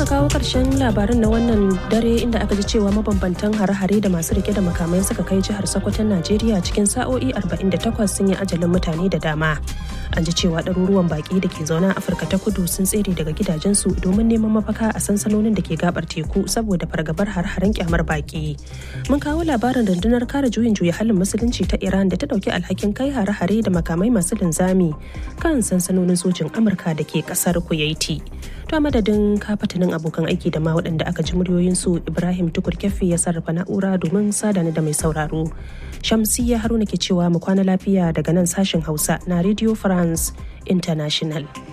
muka kawo ƙarshen labarin na wannan dare inda aka ji cewa mabambantan hare-hare da masu rike da makamai suka kai jihar Sokoton Najeriya cikin sa'o'i 48 sun yi ajalin mutane da dama. An ji cewa ɗaruruwan baƙi da ke zaune a Afirka ta kudu sun tsere daga gidajensu domin neman mafaka a sansanonin da ke gabar teku saboda fargabar har-haren kyamar baƙi. Mun kawo labarin rundunar kare juyin juya halin musulunci ta Iran da ta ɗauki alhakin kai hare-hare da makamai masu linzami kan sansanonin sojin Amurka da ke ƙasar Kuwaiti. To madadin kafatanin abokan aiki da ma waɗanda aka ji muryoyinsu Ibrahim Tukur Keffi ya sarrafa na'ura domin sadani da mai sauraro. Shamsiyya Haruna ke cewa mu kwana lafiya daga nan sashen Hausa na Radio France International.